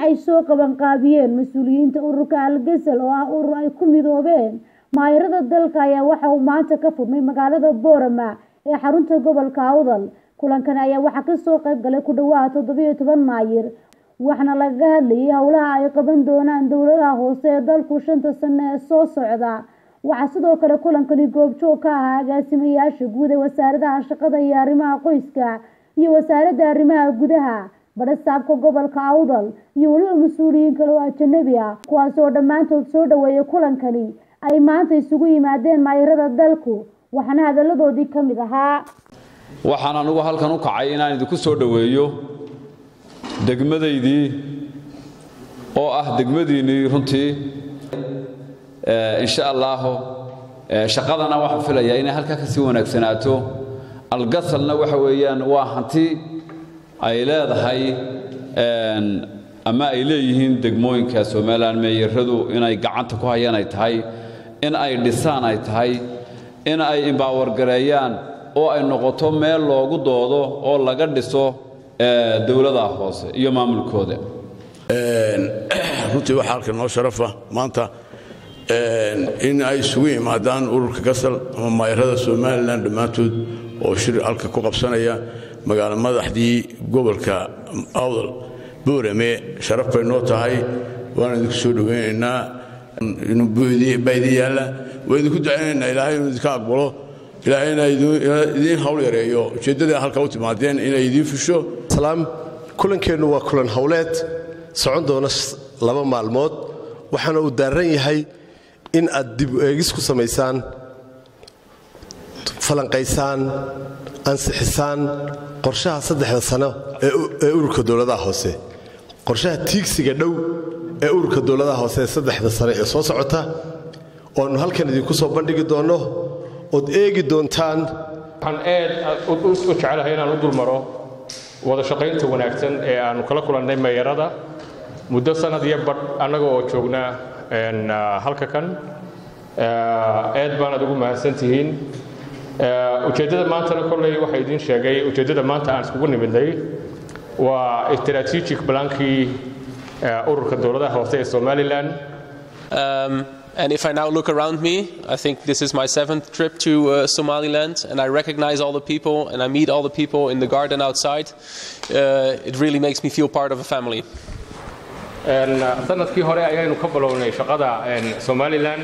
ay soo qabanqaabiyeen mas-uuliyiinta ururka algesel oo ah urur ay ku midoobeen maayarada dalka ayaa waxa uu maanta ka furmay magaalada boorama ee xarunta gobolka awdal kulankan ayaa waxaa kasoo qayb galay ku dhawaad toddobiyo toban maayir waxaana lagaga hadlayay howlaha ay qaban doonaan dowladaha hoose ee dalku shanta sano ee soo socda waxaa sidoo kale kulankani goobjoog ka ahaa agaasimayaasha guud ee wasaaradaha shaqada iyo arrimaha qoyska iyo wasaaradda arrimaha gudaha badhasaabka gobolka awdal iyo weliba mas-uuliyiin kale oo ajanabi ah kuwaas oo dhammaantood soo dhaweeyay kulankani ay maanta isugu yimaadeen maayarada dalku waxaana hadaladoodii ka mid ahaa waxaan anugu halkan u kacay inaan idinku soo dhoweeyo degmadaydii oo ah degmadiinnii runtii insha allaahu shaqadana waxaan filayaa inay halkaa ka sii wanaagsanaato algasalna waxa weeyaan waa hanti ay leedahay ama ay leeyihiin degmooyinka somalilan meeyaradu inay gacanta ku hayaan ay tahay in ay dhisaan ay tahay in ay imbaawargareeyaan oo ay noqoto meel loogu doodo oo laga dhiso dowladaha hoose iyo maamulkooda runtii waxaa halka noo sharafa maanta in ay isugu yimaadaan ururka gasal ama maayarada somalilan dhammaantood oo shir halka ku qabsanaya magaalo madaxdii gobolka awdal boorame sharaf bay noo tahay waana idinku soo dhoweynaynaa baydi yaalla waa idinku ducaynaynaa ilaahay inuu idinka aqbalo ilaahayna idiin hawl yareeyo ujeeddadii halka u timaadeen inay idiin fusho kulankeennu waa kulan howleed socon doona laba maalmood waxaana uu daaran yahay in aad dib eegis ku samaysaan falanqaysaan ansixisaan qorshaha saddexda sano ee ururka dowladaha hoose qorshaha tiigsiga dhow ee ururka dowladaha hoose ee saddexda sano ee soo socota oannu halkan idinku soo bandhigi doonno ood eegi doontaan waxaan aad u jecelahay inaan u dulmaro wada shaqaynta wanaagsan ee aannu kala kulannay meeyarada muddo sannad iyo badh annaga oo joognaa halka kan aad baanaad ugu mahadsan tihiin ujeeddada maantana kolley waxaa idiin sheegay ujeeddada maanta aan iskugu nimidnay waa strategic blankii ururka dowladaha hoose ee somalilan And if I now look around me, I think this is my seventh trip to uh, Somaliland, and I recognize all the people and I meet all the people in the garden outside. Uh, it really makes me feel part of a family. sanadkii hore ayaynu ka bilownay shaqada somalilan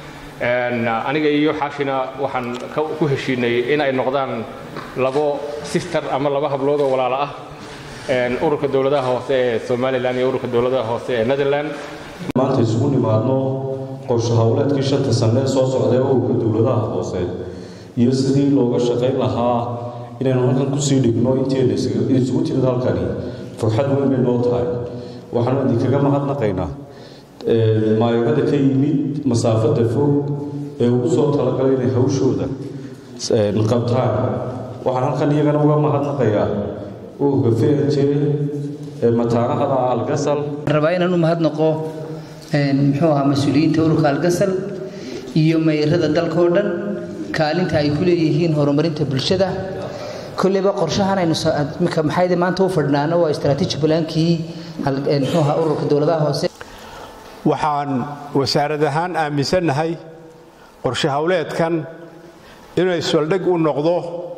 aniga iyo xaashina waxaan ku heshiinay in ay noqdaan labo sister ama laba hablood oo walaalo ah ururka dowladaha hoose ee somalilan iyo ururka dowladaha hoose ee netherland maanta isugu nimaadno qorshe howleedkii shanta sanne soo socdae ururka dowladaha hoose iyo sidii looga shaqayn lahaa inaynu halkan kusii dhigno inteena isugu timid halkani farxad weyn bay noo tahay waxaanu idinkaga mahadnaqaynaa maayarada ka yimid masaafada fog ee ugu soo talagalay inay hawshooda qabtaan waxaan halkan iyagana uga mahadnaqayaa ururka fnj ee mataanahada algasal rabaa inaan u mahadnaqo muxuu ahaa mas-uuliyiinta ururka algasal iyo mayrada dalka oo dhan kaalinta ay ku leeyihiin horumarinta bulshada kolleyba qorshahan aynu maxayde maanta u fadhnaano waa strategic blankii muxuu ahaa ururka dowladaha hoose waxaan wasaarad ahaan aaminsannahay qorshe howleedkan inuu iswaldheg u noqdo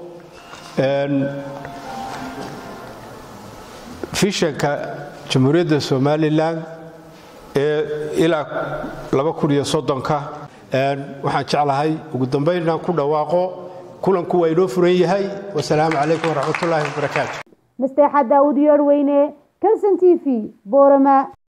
fishanka jamhuuriyadda somalilan ee ilaa ka waxaan jeclahay ugu dambayn inaan ku dhawaaqo kulanku waa inoo furan yahay wasalaamu calaykum waraxmatullaahi wabarakaatu masteexa daawud yoorweyne kalson t v boorama